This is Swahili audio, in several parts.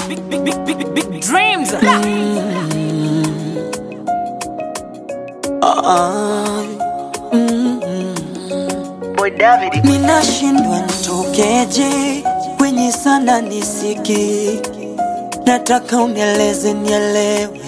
big, big, big, big, big dreams. Boy David. Ninashindwa nitokeje kwenye sana nisiki, nataka unieleze nielewe.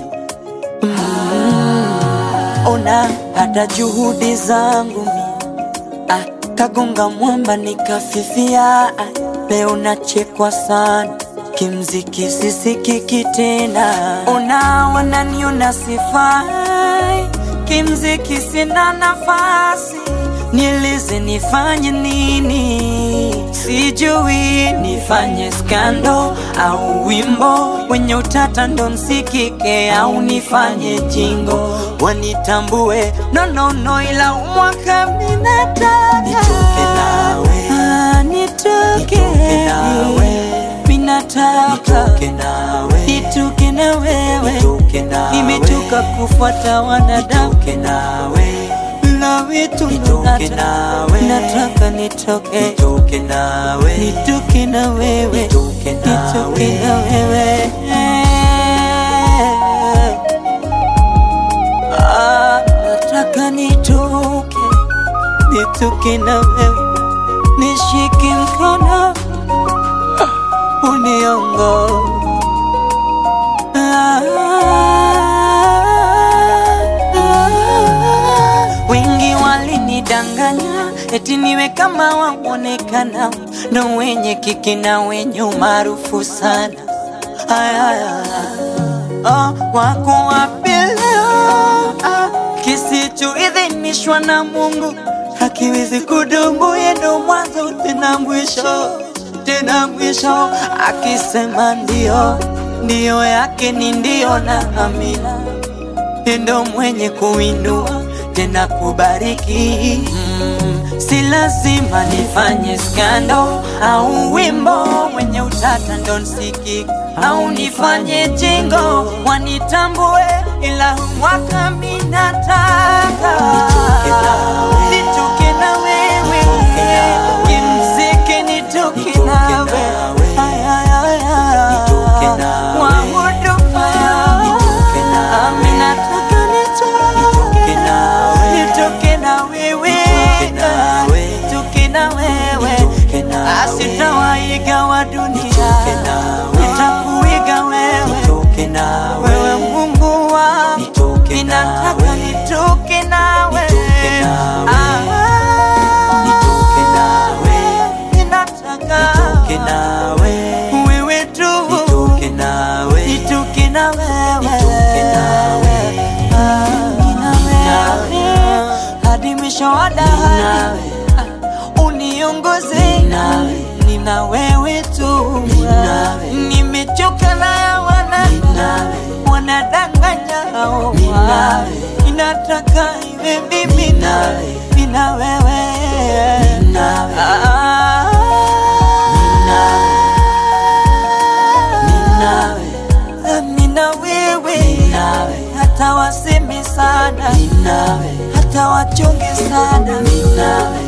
Mm. Ona hata juhudi zangu mi ah, kagonga mwamba nikafifia. Ah, leo nachekwa sana kimziki sisikiki tena. Ona wananiona sifai kimziki, sina nafasi Nieleze nifanye nini? Sijui nifanye skando au wimbo wenye utata ndo msikike, au nifanye jingo wanitambue. No, no, no, ila umwaka minataka Nitoke nawe. Ah, nitoke Nitoke nawe. minataka Nitoke nawe. nitoke na wewe, Nitoke nawe. nimechoka kufuata wanadamu Nitoke nawe. na vitu Nitoke nawe. nataka nitoke Nitoke nawe. nitoke na wewe Nitoke nitoke nawe. na wewe Ah, nataka nitoke nitoke na wewe nishike mkono uniongo Wengi walinidanganya eti niwe kama waonekana ndo wenye kiki na wenye umaarufu sana. Aya, aya. Oh, wako wapi leo? Ah, kisichoidhinishwa na Mungu hakiwezi kudumu, yeye ndo mwanzo tena mwisho tena mwisho. Akisema ndio, ndio yake ni ndio na amina ndo mwenye kuinua tena kubariki. Mm, si lazima nifanye skando au wimbo mwenye utata ndo nsikiki, au nifanye jingo wanitambue, ila mwaka minataka Nitoke nawe. nitoke na wewe Nitoke nawe. kimziki nitoke Nitoke nawe nawe. Ay, ay, ay, ay. Nitoke nawe. Kwa huduma Nitoke nawe. Ami nataka nitoke Nitoke nawe. nitoke na wewe Nitoke nawe. nitoke na wewe Nitoke nawe. asitawaiga wa dunia Nitoke nawe. nitakuiga wewe Nitoke nawe. wewe Mungu wangu Nitoke ninataka nawe. nitoke nawe Nitoke nawe. Ah, Nitoke nawe. ninataka Nitoke nawe. wewe tu Nitoke nawe. nitoke na wewe Nitoke nawe. Ah, Nawe. hadi mwisho wa dahari uniongoze Nawe. nina wewe tu Nawe. nimechoka na ya wana Nawe. wanadanganya hao Nawe. inataka iwe mimi Nawe. nina wewe Nawe. Ah. Nawe. Nina wewe Nawe. hata wasemi sana Nawe. hata wachonge sana Nawe.